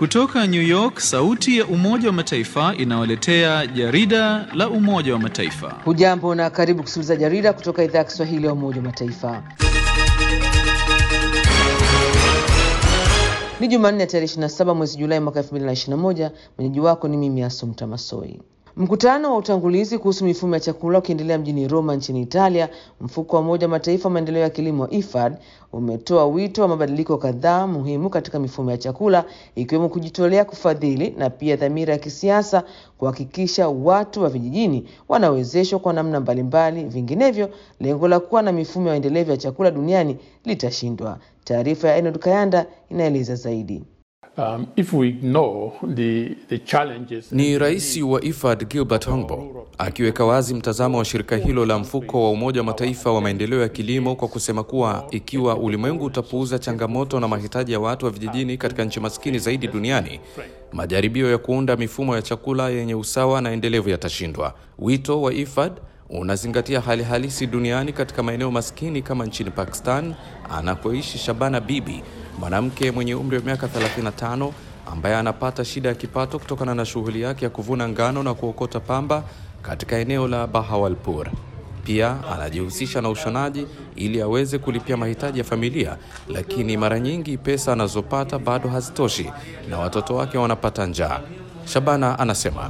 Kutoka New York, sauti ya Umoja wa Mataifa inawaletea jarida la Umoja wa Mataifa. Hujambo na karibu kusikiliza jarida kutoka idhaa ya Kiswahili ya Umoja wa Mataifa. Ni Jumanne tarehe 27 mwezi Julai mwaka 2021. Mwenyeji wako ni mimi Asumta Masoi. Mkutano wa utangulizi kuhusu mifumo ya chakula ukiendelea mjini Roma nchini Italia, mfuko wa Umoja wa Mataifa maendeleo ya kilimo IFAD umetoa wito wa mabadiliko kadhaa muhimu katika mifumo ya chakula ikiwemo kujitolea kufadhili na pia dhamira ya kisiasa kuhakikisha watu wa vijijini wanawezeshwa kwa namna mbalimbali, vinginevyo lengo la kuwa na mifumo ya endelevu ya chakula duniani litashindwa. Taarifa ya Enod Kayanda inaeleza zaidi. Um, if we ignore the, the challenges Ni rais wa IFAD Gilbert Hongbo akiweka wazi mtazamo wa shirika hilo la mfuko wa Umoja wa Mataifa wa maendeleo ya kilimo kwa kusema kuwa ikiwa ulimwengu utapuuza changamoto na mahitaji ya watu wa vijijini katika nchi maskini zaidi duniani, majaribio ya kuunda mifumo ya chakula yenye usawa na endelevu yatashindwa. Wito wa IFAD unazingatia hali halisi duniani katika maeneo maskini kama nchini Pakistan anakoishi Shabana Bibi, mwanamke mwenye umri wa miaka 35 ambaye anapata shida ya kipato kutokana na shughuli yake ya kuvuna ngano na kuokota pamba katika eneo la Bahawalpur. Pia anajihusisha na ushonaji ili aweze kulipia mahitaji ya familia, lakini mara nyingi pesa anazopata bado hazitoshi na watoto wake wanapata njaa. Shabana anasema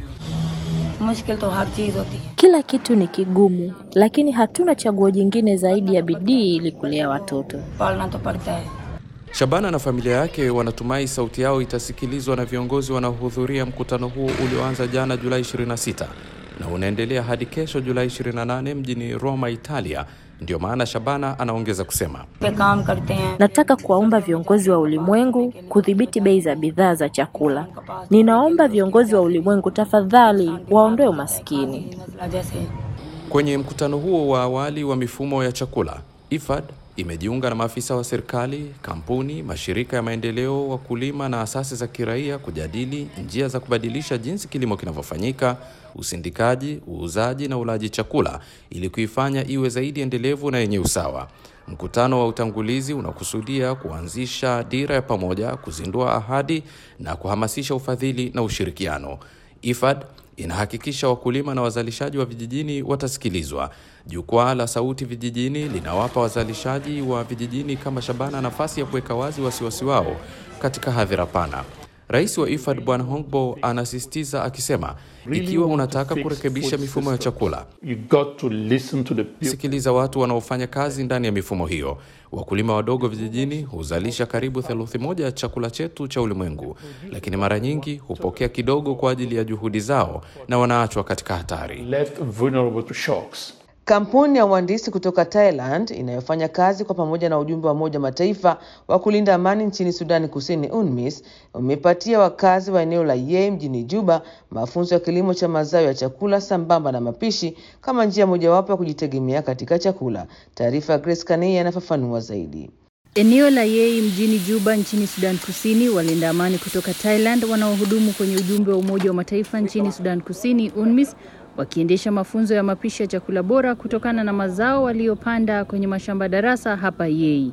मुश्किल तो हर चीज होती है Kila kitu ni kigumu, lakini hatuna chaguo jingine zaidi ya bidii ili kulea watoto. पालना तो पड़ता है Shabana na familia yake wanatumai sauti yao itasikilizwa na viongozi wanaohudhuria mkutano huo ulioanza jana Julai 26 na unaendelea hadi kesho Julai 28 mjini Roma, Italia. Ndio maana Shabana anaongeza kusema पे काम करते हैं Nataka kuwaomba viongozi wa ulimwengu kudhibiti bei za bidhaa za chakula. Ninaomba viongozi wa ulimwengu tafadhali waondoe umaskini. मसला जैसे Kwenye mkutano huo wa awali wa mifumo ya chakula, IFAD imejiunga na maafisa wa serikali, kampuni, mashirika ya maendeleo, wakulima na asasi za kiraia kujadili njia za kubadilisha jinsi kilimo kinavyofanyika, usindikaji, uuzaji na ulaji chakula ili kuifanya iwe zaidi endelevu na yenye usawa. Mkutano wa utangulizi unakusudia kuanzisha dira ya pamoja, kuzindua ahadi na kuhamasisha ufadhili na ushirikiano. IFAD inahakikisha wakulima na wazalishaji wa vijijini watasikilizwa. Jukwaa la Sauti Vijijini linawapa wazalishaji wa vijijini kama Shabana nafasi ya kuweka wazi wasiwasi wao katika hadhira pana. Rais wa IFAD Bwana Hongbo anasisitiza akisema, ikiwa unataka kurekebisha mifumo ya chakula, you got to listen to the people. sikiliza watu wanaofanya kazi ndani ya mifumo hiyo. Wakulima wadogo vijijini huzalisha karibu theluthi moja ya chakula chetu cha ulimwengu, lakini mara nyingi hupokea kidogo kwa ajili ya juhudi zao na wanaachwa katika hatari. left vulnerable to shocks. Kampuni ya uhandisi kutoka Thailand inayofanya kazi kwa pamoja na ujumbe wa Umoja wa Mataifa wa kulinda amani nchini Sudani Kusini, UNMISS, umepatia wakazi wa eneo la Yei mjini Juba mafunzo ya kilimo cha mazao ya chakula sambamba na mapishi kama njia mojawapo ya kujitegemea katika chakula. Taarifa ya Grace Kanei anafafanua zaidi. Eneo la Yei mjini Juba nchini Sudan Kusini, walinda amani kutoka Thailand wanaohudumu kwenye ujumbe wa Umoja wa Mataifa nchini Sudan Kusini UNMISS wakiendesha mafunzo ya mapishi ya chakula bora kutokana na mazao waliyopanda kwenye mashamba darasa hapa Yei.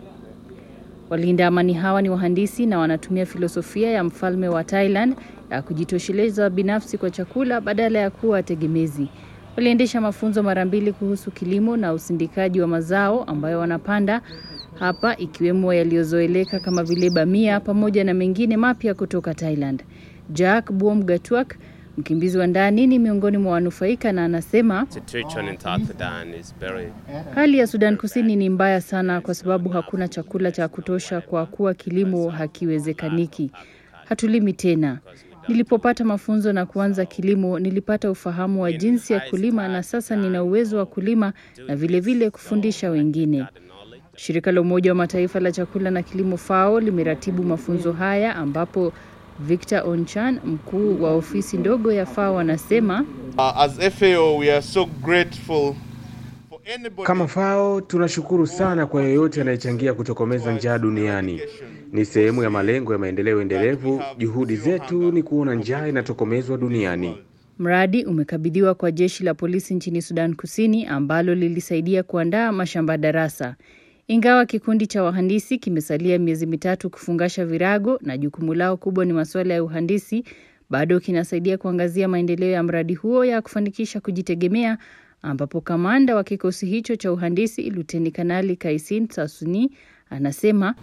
Walinda amani hawa ni wahandisi na wanatumia filosofia ya mfalme wa Thailand ya kujitosheleza binafsi kwa chakula badala ya kuwa tegemezi. Waliendesha mafunzo mara mbili kuhusu kilimo na usindikaji wa mazao ambayo wanapanda hapa ikiwemo yaliyozoeleka kama vile bamia pamoja na mengine mapya kutoka Thailand. Jack Buom Gatwak, mkimbizi wa ndani, ni miongoni mwa wanufaika na anasema situation in South Sudan is very hali ya Sudan Kusini ni mbaya sana kwa sababu hakuna chakula cha kutosha kwa kuwa kilimo hakiwezekaniki. Hatulimi tena. Nilipopata mafunzo na kuanza kilimo, nilipata ufahamu wa jinsi ya kulima na sasa nina uwezo wa kulima na vilevile vile kufundisha wengine. Shirika la Umoja wa Mataifa la chakula na kilimo FAO limeratibu mafunzo haya ambapo Victor Onchan, mkuu wa ofisi ndogo ya FAO, anasema Uh, as FAO, we are so grateful for anybody Kama FAO tunashukuru sana kwa yeyote anayechangia kutokomeza njaa duniani. Ni sehemu ya malengo ya maendeleo endelevu. Juhudi zetu ni kuona njaa inatokomezwa duniani. mradi umekabidhiwa kwa jeshi la polisi nchini Sudan Kusini ambalo lilisaidia kuandaa mashamba darasa. Ingawa kikundi cha wahandisi kimesalia miezi mitatu kufungasha virago na jukumu lao kubwa ni masuala ya uhandisi, bado kinasaidia kuangazia maendeleo ya mradi huo ya kufanikisha kujitegemea, ambapo kamanda wa kikosi hicho cha uhandisi Luteni Kanali Kaisin Sasuni anasema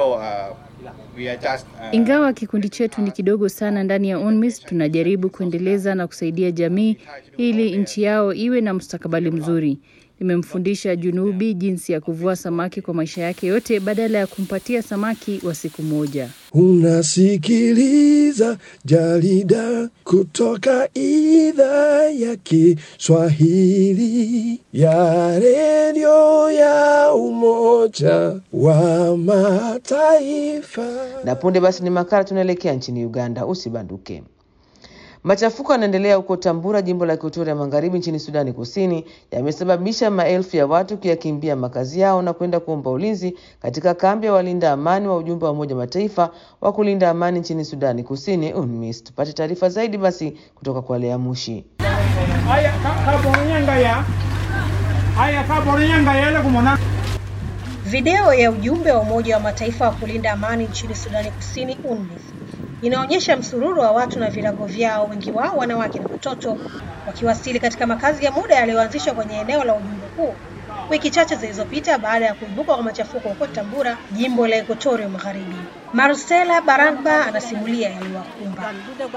ingawa kikundi chetu ni kidogo sana ndani ya UNMISS, tunajaribu kuendeleza na kusaidia jamii ili nchi yao iwe na mustakabali mzuri. Nimemfundisha Junubi jinsi ya kuvua samaki kwa maisha yake yote badala ya kumpatia samaki wa siku moja. Unasikiliza jarida kutoka idhaa ya Kiswahili ya redio ya Umoja wa Mataifa. Na punde basi ni makala, tunaelekea nchini Uganda. Usibanduke. Machafuko yanaendelea huko Tambura, jimbo la Equatoria Magharibi nchini Sudani Kusini, yamesababisha maelfu ya watu kuyakimbia makazi yao na kwenda kuomba ulinzi katika kambi ya walinda amani wa ujumbe wa Umoja Mataifa wa kulinda amani nchini Sudani Kusini, UNMISS. Tupate taarifa zaidi basi kutoka kwa Lea Mushi. Video ya ujumbe wa Umoja wa Mataifa wa kulinda amani nchini Sudani Kusini, UNMISS inaonyesha msururu wa watu na virago vyao, wengi wao wanawake na watoto, wakiwasili katika makazi ya muda yaliyoanzishwa kwenye eneo la ujumbe huu wiki chache zilizopita baada ya kuibuka kwa machafuko huko Tambura, jimbo la Equatoria Magharibi. Marcela Baragba anasimulia yaliyowakumba.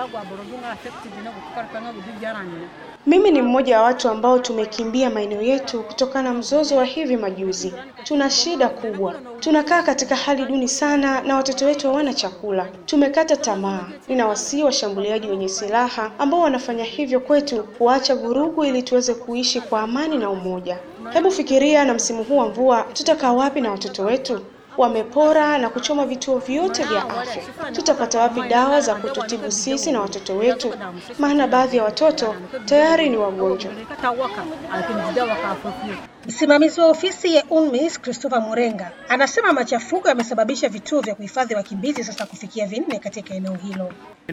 Mimi ni mmoja wa watu ambao tumekimbia maeneo yetu kutokana na mzozo wa hivi majuzi. Tuna shida kubwa, tunakaa katika hali duni sana na watoto wetu hawana chakula. Tumekata tamaa. Ninawasihi washambuliaji wenye silaha ambao wanafanya hivyo kwetu kuacha vurugu ili tuweze kuishi kwa amani na umoja. Hebu fikiria, na msimu huu wa mvua tutakaa wapi na watoto wetu? Wamepora na kuchoma vituo vyote vya afya. Tutapata wapi dawa za kututibu sisi na watoto wetu? Maana baadhi ya watoto tayari ni wagonjwa. Msimamizi wa ofisi ya UNMISS Christopher Murenga anasema machafuko yamesababisha vituo vya kuhifadhi wakimbizi sasa kufikia vinne katika eneo hilo.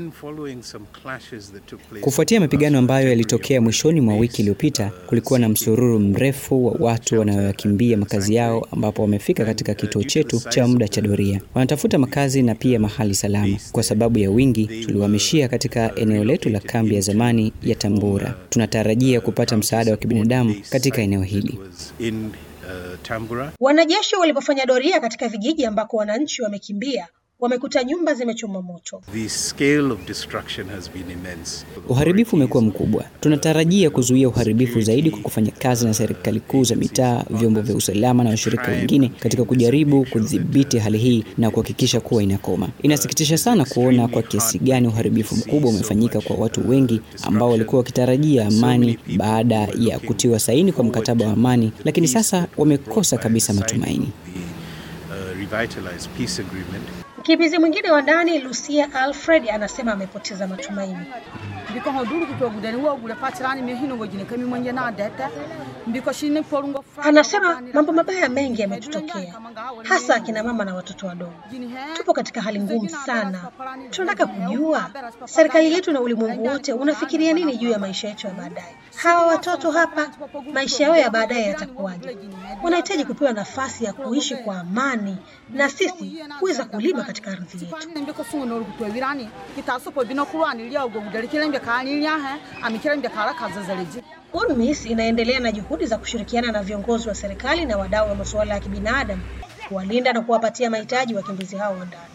Kufuatia mapigano ambayo yalitokea mwishoni mwa wiki iliyopita, kulikuwa na msururu mrefu wa watu wanaoyakimbia makazi yao, ambapo wamefika katika kituo chetu cha muda cha doria. Wanatafuta makazi na pia mahali salama. Kwa sababu ya wingi, tuliwahamishia katika eneo letu la kambi ya zamani ya Tambura. Tunatarajia kupata msaada wa kibinadamu katika eneo hili. In, uh, Tambura. Wanajeshi walipofanya doria katika vijiji ambako wananchi wamekimbia wamekuta nyumba zimechomwa moto. The scale of destruction has been immense. Uharibifu umekuwa mkubwa. Tunatarajia kuzuia uharibifu zaidi kwa kufanya kazi na serikali kuu za mitaa, vyombo vya usalama na washirika wengine katika kujaribu kudhibiti hali hii na kuhakikisha kuwa inakoma. Inasikitisha sana kuona kwa kiasi gani uharibifu mkubwa umefanyika kwa watu wengi ambao walikuwa wakitarajia amani baada ya kutiwa saini kwa mkataba wa amani, lakini sasa wamekosa kabisa matumaini. Uh, revitalized peace agreement. Mkimbizi mwingine wa ndani Lucia Alfred anasema amepoteza matumaini. Anasema mambo mabaya mengi yametutokea, hasa akina mama na watoto wadogo. Tupo katika hali ngumu sana. Tunataka kujua serikali yetu na ulimwengu wote unafikiria nini juu ya maisha yetu ya baadaye. Hawa watoto hapa, maisha yao ya baadaye yatakuwaje? Wanahitaji kupewa nafasi ya kuishi kwa amani na sisi kuweza kulima katika ardhi yetu. UNMISS inaendelea na juhudi za kushirikiana na viongozi wa serikali na wadau wa masuala ya kibinadamu kuwalinda na kuwapatia mahitaji wakimbizi hao wa ndani.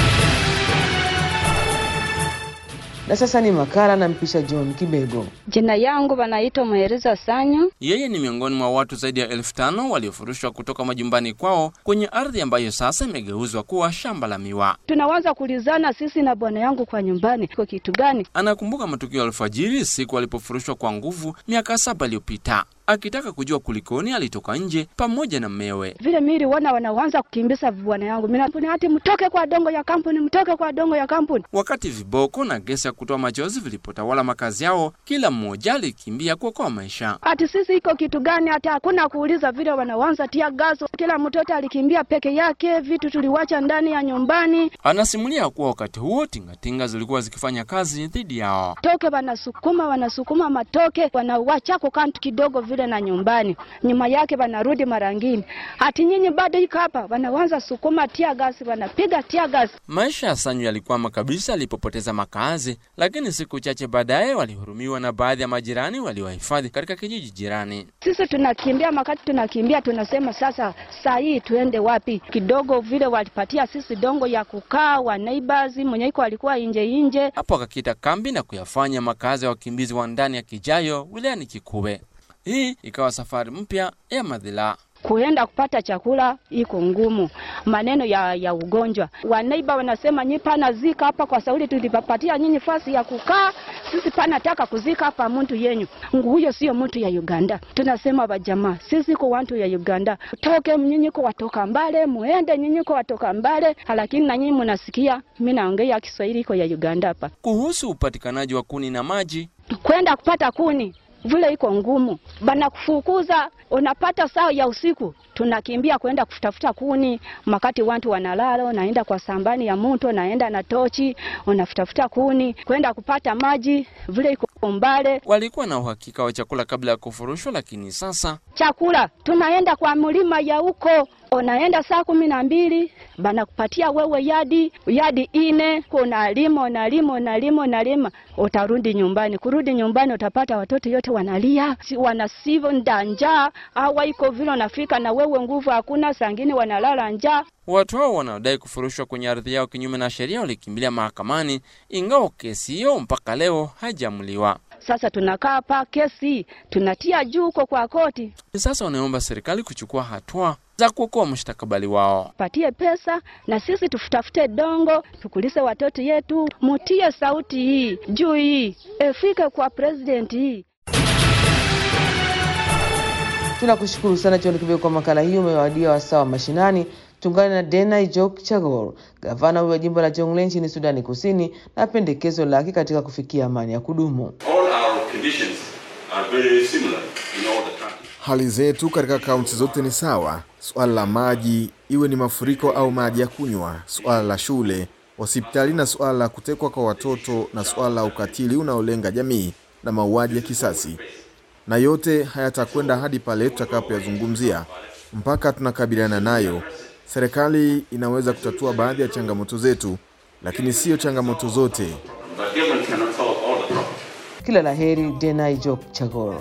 Na sasa ni makala na mpisha John Kibego. Jina yangu wanaitwa Mwereza Sanyo. Yeye ni miongoni mwa watu zaidi ya elfu tano waliofurushwa kutoka majumbani kwao kwenye ardhi ambayo sasa imegeuzwa kuwa shamba la miwa. Tunaanza kulizana sisi na bwana yangu kwa nyumbani, kwa kitu gani? Anakumbuka matukio ya alfajiri siku alipofurushwa kwa nguvu miaka saba iliyopita. Akitaka kujua kulikoni, alitoka nje pamoja na mmewe. Vile miri wana wanaanza kukimbiza bwana yangu, mimi hati mtoke kwa dongo ya kampuni, mtoke kwa dongo ya kampuni. Wakati viboko na gesi ya kutoa machozi vilipotawala makazi yao, kila mmoja alikimbia kuokoa maisha. Ati sisi iko kitu gani? Hata hakuna kuuliza, vile wanaanza tia gaso. Kila mtoto alikimbia peke yake, vitu tuliwacha ndani ya nyumbani. Anasimulia kuwa wakati huo tingatinga zilikuwa zikifanya kazi dhidi yao. Toke wanasukuma, wanasukuma matoke, wanawachako kantu kidogo vile vile na nyumbani, nyuma yake wanarudi mara ngine, ati nyinyi bado iko hapa, wanaanza sukuma tia gasi, wanapiga tia gasi. Maisha ya Sanyu yalikwama kabisa alipopoteza makazi, lakini siku chache baadaye walihurumiwa na baadhi ya majirani waliowahifadhi katika kijiji jirani. Sisi tunakimbia makati, tunakimbia tunasema, sasa saa hii tuende wapi? Kidogo vile walipatia sisi dongo ya kukaa wa neighbors, mwenye iko alikuwa inje inje Hapo akakita kambi na kuyafanya makazi ya wakimbizi wa ndani ya Kijayo wilayani Kikube. Hii ikawa safari mpya ya madhila. kuenda kupata chakula iko ngumu, maneno ya, ya ugonjwa. Wanaiba wanasema nyi pana zika hapa kwa sauli tulipapatia nyinyi fasi ya kukaa, sisi pana taka kuzika hapa mtu yenyu. Huyo sio mtu ya Uganda. Tunasema wajamaa, sisi ko watu ya Uganda, toke nyinyi ko watoka mbale, muende nyinyi ko watoka mbale, lakini na nyinyi mnasikia mimi naongea Kiswahili iko ya Uganda hapa. Kuhusu upatikanaji wa kuni na maji, kwenda kupata kuni vile iko ngumu, bana kufukuza. Unapata saa ya usiku, tunakimbia kwenda kutafuta kuni, makati watu wanalala, unaenda kwa sambani ya mto, naenda na tochi, unafutafuta kuni, kwenda kupata maji, vile iko mbale. walikuwa na uhakika wa chakula kabla ya kufurushwa, lakini sasa Chakula tunaenda kwa mlima ya huko, unaenda saa kumi na mbili banakupatia wewe yadi yadi ine, unalima unalima unalima unalima, utarudi nyumbani. Kurudi nyumbani utapata watoto yote wanalia, si wanasivo njaa, awa iko vile unafika na wewe nguvu hakuna, sangine wanalala njaa. watu hao wanaodai kufurushwa kwenye ardhi yao kinyume na sheria walikimbilia mahakamani, ingawa kesi hiyo mpaka leo haijamuliwa. Sasa tunakaa hapa, kesi tunatia juu huko kwa koti, Sasa wanaomba serikali kuchukua hatua za kuokoa mustakabali wao. patie pesa na sisi tutafute dongo tukulise watoto yetu, mutie sauti hii juu hii efike kwa president hii. Tunakushukuru sana John Kibego kwa makala hiyo. Umewadia wasaa wa mashinani. Tungane na Dena Ijok Chagor, gavana huyo wa jimbo la Jonglei nchini Sudani Kusini, na pendekezo lake katika kufikia amani ya kudumu. All our conditions are very similar in all the countries. Hali zetu katika kaunti zote ni sawa. Suala la maji, iwe ni mafuriko au maji ya kunywa, suala la shule, hospitali na suala la kutekwa kwa watoto na suala la ukatili unaolenga jamii na mauaji ya kisasi, na yote hayatakwenda hadi pale tutakapoyazungumzia. Mpaka tunakabiliana nayo, serikali inaweza kutatua baadhi ya changamoto zetu, lakini siyo changamoto zote. But government cannot solve all the problems. Kila la heri, Dena Ijok Chagor.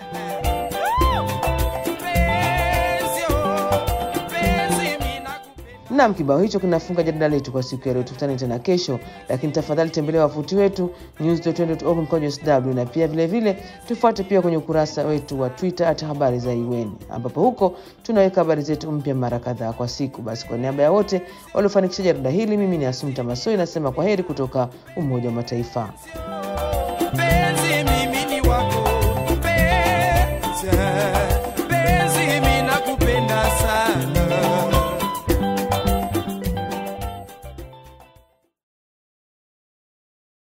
Nam, kibao hicho kinafunga jarida letu kwa siku ya leo. Tukutane tena kesho, lakini tafadhali tembelea wavuti wetu news.org mkojo sw, na pia vilevile vile, tufuate pia kwenye ukurasa wetu wa Twitter at habari za UN, ambapo huko tunaweka habari zetu mpya mara kadhaa kwa siku. Basi kwa niaba ya wote waliofanikisha jarida hili, mimi ni Asumta Masoi nasema kwa heri kutoka Umoja wa Mataifa.